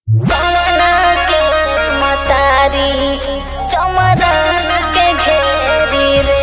कमला के मतारी चमरन के घेरी रे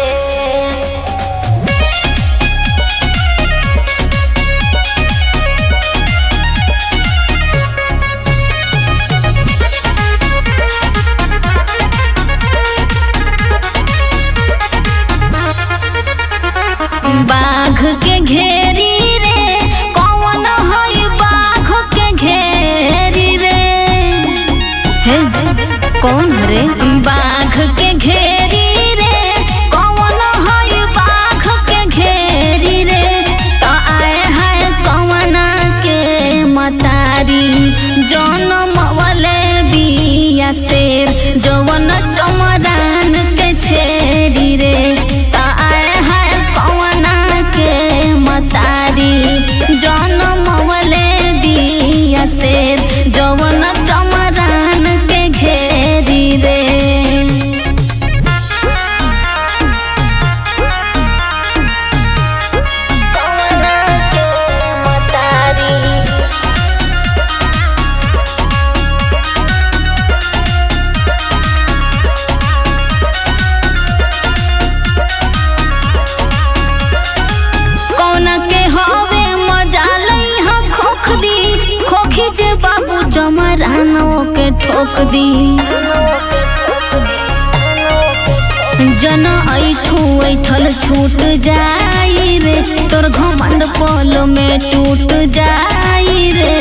बाघ के घेरी रे कौन हई बाघ के घेरी रे हे कौन हरे बाघ के घेरी रे कौन हई बाघ के घेरी रे तो आए है कौना के मतारी जन्म वाले बिया शेर जवन चमरान के छेरी रे तो आए है कौना के मतारी जन्म वाले बिया शेर जवन चमरान के घेरी रे कौना के मतारी कौना के हवे मजा लई हा खोख दी खोखी जे बाबू जमरानो के ठोक दी जन ऐठू ऐठल छूट जाई रे तोर घमंड पल में टूट जाई रे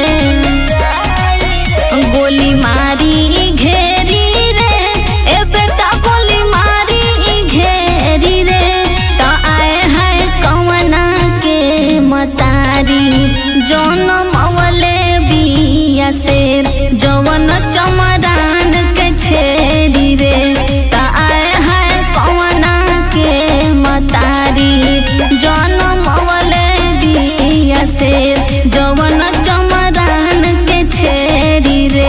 गोली मारी घेरी रे ए बेटा गोली मारी घेरी रे तो आए है कवना के मतारी जन्म वाले बिया शेर जवन चमरान के छेड़ी रे तो आए है कवना के मतारी जन्म वाले बिया शेर जवन चमरान के छेड़ी रे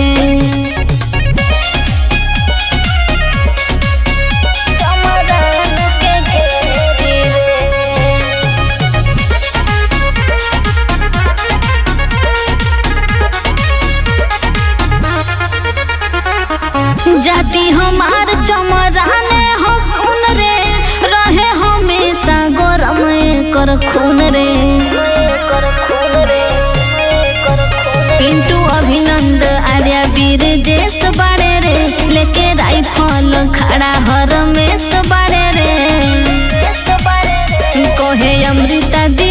चमरान के घेरी रे जाति हमार चमराने हो सुन रे रहे हमेशा गरम कर खून रे पिंटू अभिनंद आर्या वीर देश बाड़े रे लेके राइफल खड़ा हर में बाड़े रे कहे अमृता